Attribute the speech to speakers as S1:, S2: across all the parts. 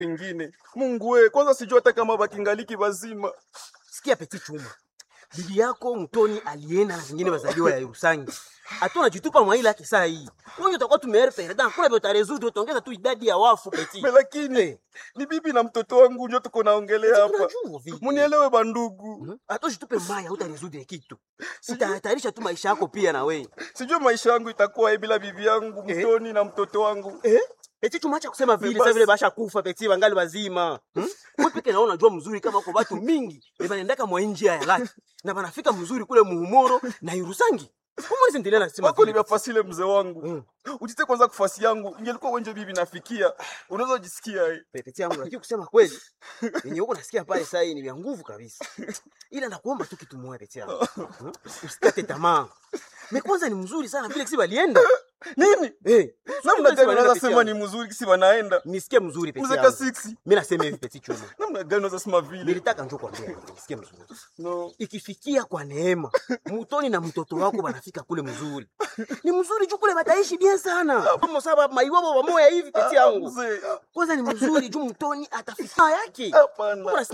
S1: ingine. Mungu we, kwanza sijua hata kama bakingaliki bazima.
S2: Sikia Peti Chuma, bibi yako Mtoni alienda na zingine bazaliwa ya Rusangi. Hatuna jitupa mwa ile yake saa hii. Wewe utakuwa tumeere perda, kula beta utarezudu utaongeza tu idadi ya wafu Peti.
S1: Me lakini ni bibi na mtoto wangu ndio tuko naongelea hapa.
S2: Tunajua vipi?
S1: Munielewe bandugu.
S2: Hata jitupe maya utarezudu kitu. Utahatarisha tu maisha yako pia na wewe.
S1: Sijui maisha yangu itakuwa bila bibi yangu
S2: Eh?
S1: Mtoni na mtoto wangu.
S2: Eh? Peti Chuma acha kusema vile,
S1: Basi.
S2: sasa vile basha kufa Peti wangali wazima. Hmm? Wewe peke naona unajua mzuri kama uko watu mingi. Ni banaendaka mwa njia ya laki. Na banafika mzuri kule muhumoro na Irusangi. Kumwezi endelea na sema
S1: Wako
S2: vile.
S1: nimefasile mzee wangu.
S2: Mm.
S1: Ujite kwanza kufasi yangu. Ingelikuwa wenje bibi nafikia. Unaweza jisikia eh.
S2: Pepeti yangu lakini kusema kweli yenye huko nasikia pale sasa hii ni vya nguvu kabisa. Ila nakuomba tu kitu moja Pepeti yangu. Hmm? Usikate tamaa. Me kwanza ni mzuri sana vile kisi walienda.
S1: Nini?
S2: Eh,
S1: Namna
S2: Pepeti
S1: gani
S2: walienda
S1: unaweza
S2: Pepeti
S1: sema
S2: yangu.
S1: ni mzuri kisi wanaenda?
S2: Nisikie mzuri Pepeti
S1: Mzee
S2: yangu.
S1: Kasiksi.
S2: Mimi nasema hivi Pepeti Chuma.
S1: Namna gani unaweza sema vile?
S2: Nilitaka njoo kwambia nisikie mzuri.
S1: No.
S2: Ikifikia kwa neema, Mutoni na mtoto wako wanafika kule mzuri. Ni mzuri juu kule bataishi bien sana. Kama sababu maiwabo wamoya hivi Pepeti yangu.
S1: Mzee.
S2: Kwanza ni mzuri juu Mutoni atafika yake.
S1: Hapana.
S2: Unasikia?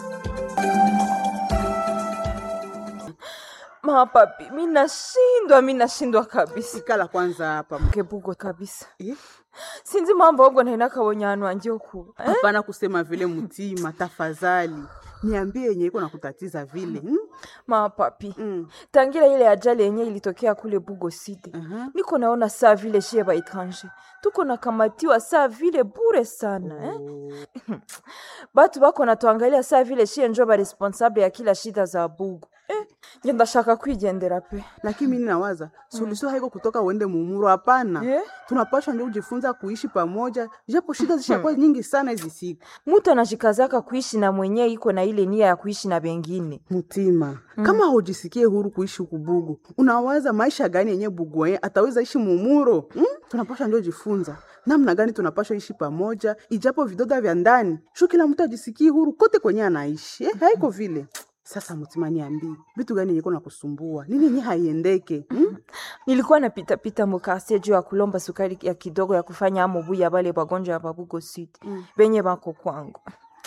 S3: Mapapi, mi nashindwa, mi nashindwa kabisa
S4: Ikala kwanza hapa.
S3: kebugo kabisa
S4: Eh?
S3: sinzi mambo ogo naina kabonyano anje okuba eh?
S4: Hapana kusema vile mtima, tafadhali niambie yenye iko nakutatiza vile hmm?
S3: Mapapi,
S4: Mm.
S3: tangira ile ajali yenye ilitokea kule Bugo City
S4: Aha.
S3: niko naona saa vile shie ba etranger tuko nakamatiwa saa vile bure sana eh? batu bako natuangalia saa vile shie njo ba responsable ya kila shida za Bugo eh? nje ndashaka kwigendera pe
S4: Lakini mimi nawaza suluhisho haiko kutoka uende mumuro, hapana.
S3: Eh?
S4: Tunapaswa ndio kujifunza kuishi pamoja, japo shida zishakuwa nyingi sana hizi siku.
S3: mutu anajikazaka kuishi na mwenye iko na ile nia ya kuishi na bengine
S4: Mtima, kama hujisikie huru kuishi huku Bugu, unawaza maisha gani yenye Bugu yenye ataweza ishi mumuro? Hmm? Tunapaswa ndio jifunza namna gani tunapaswa ishi pamoja, ijapo vidoda vya ndani shu, kila mtu ajisikie huru kote kwenye anaishi eh, haiko vile. Sasa Mtima, niambie vitu gani yenye na kusumbua, nini yenye haiendeke hmm?
S3: nilikuwa napitapita mukarsie juu ya kulomba sukari ya kidogo ya kufanya amobu ya bale bagonjwa ya babugo sud mm. benye bako kwangu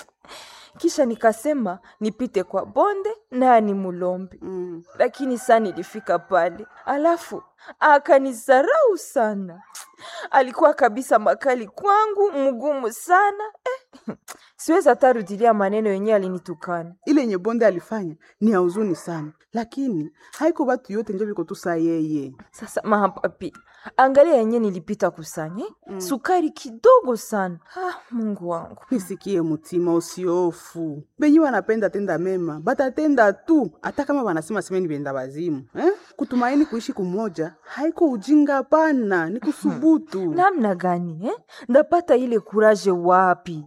S3: kisha nikasema nipite kwa bonde naye ni mulombe
S4: Mm.
S3: lakini saa nilifika pale alafu akanisarau sana alikuwa kabisa makali kwangu mgumu sana eh. siwezi hata rudilia maneno yenyewe alinitukana
S4: ile yenye bonde alifanya ni ya huzuni sana, lakini haiko batu yote njo viko tu saa yeye.
S3: Sasa mapapi, angalia yenye nilipita kusanya mm. sukari kidogo sana. Ah, Mungu wangu,
S4: Nisikie Mutima, usiofu. Benye wanapenda tenda mema batatenda tu, hata kama wanasema semeni benda wazimu eh? Kutumaini kuishi kumoja haiko ujinga, pana ni kusubutu.
S3: namna gani eh? ndapata ile kuraje wapi?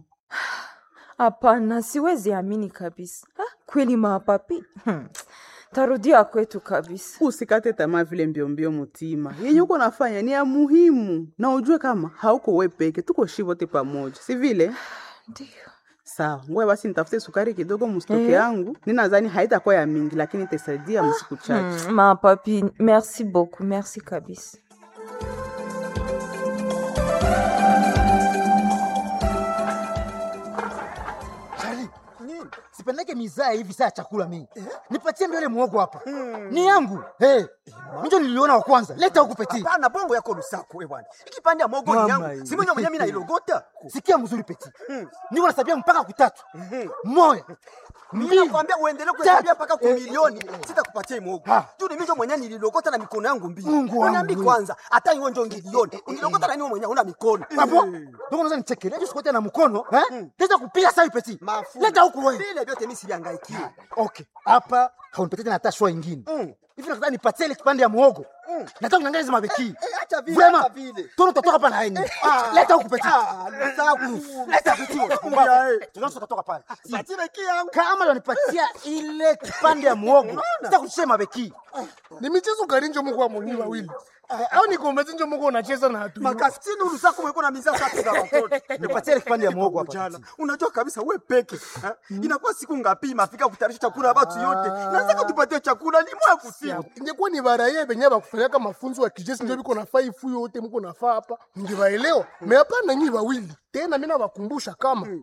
S3: Hapana, siwezi amini kabisa. Ah, kweli mapapi, hmm. tarudia kwetu kabisa.
S4: Usikate tamaa vile mbiombio, Mutima, yenye uko nafanya ni ya muhimu, na ujue kama hauko we peke, tuko shi wote pamoja, si vile?
S3: Ndio.
S4: Sawa, ngoja basi nitafute sukari kidogo mustoke
S3: Eh.
S4: yangu. Ninadhani haitakuwa ya mingi, lakini itasaidia msiku chache.
S3: Hmm, mapapi, merci beaucoup, merci kabisa.
S5: Charlie, sipendeke mizaa hivi saa ya chakula mingi. Nipatie mbele muogo hapa. Ni yangu. Hey, njo niliona wa kwanza. Leta huku peti.
S6: Hapana, bongo yako lusako we bwana. Ikipande ya mogo ni
S5: Mama
S6: yangu.
S5: hii.
S6: Si mwenye mwenye mimi nailogota.
S5: Sikia mzuri peti. Niko nasabia mpaka kutatu. Moya.
S6: Mimi nakwambia uendelee kuhesabia mpaka kwa
S5: Eh,
S6: milioni,
S5: eh, eh.
S6: sitakupatia hii mogo.
S5: Ha.
S6: Tu ni mimi ndio mwenye nililogota na mikono yangu mbili.
S5: Mungu wangu.
S6: Uniambi kwanza, hata hiyo ndio ngilioni. Unilogota na nini mwenye una mikono?
S5: Hapo. Ndio unaweza nichekelea hiyo sikote na mkono, eh? Teza kupiga sawa peti.
S6: Mafu.
S5: Leta huku wewe.
S6: Vile vyote mimi sivihangaikie.
S5: Okay. Hapa haunipatie tena hata shwa ingine.
S6: Mm.
S5: Hivi nataka nipatie ile kipande ya muogo.
S6: Mm.
S5: Nataka niangalie hizo mabeki.
S6: Eh, acha vile,
S5: Vraiment.
S6: acha vile.
S5: Tono utatoka hapa na yeye.
S6: Ah.
S5: Leta huku peti.
S6: Ah, lusaku.
S5: Leta peti.
S6: Ya, eh.
S5: Tunaanza kutoka pale.
S6: Patile yangu.
S5: Kama unanipatia ile kipande ya muogo, sitakushia mabeki.
S7: ni michezo gani njo muko amoni wawili au ni kombe njo muko unacheza na hatu
S6: Makasini ulusako mweko na mizaa tatu za watoto.
S5: Nipatie ile kipande ya muogo hapa.
S6: jana unajua kabisa we peke ha? inakuwa siku ngapi mafika kutayarisha chakula ya watu yote nataka tupatie chakula ni mwa kusiku
S7: ingekuwa ni baraye benye bakufanyaka mafunzo ya kijeshi njo biko nafaa ifu yote muko nafaa hapa ningewaelewa me hapana nyi wawili tena mi nawakumbusha kama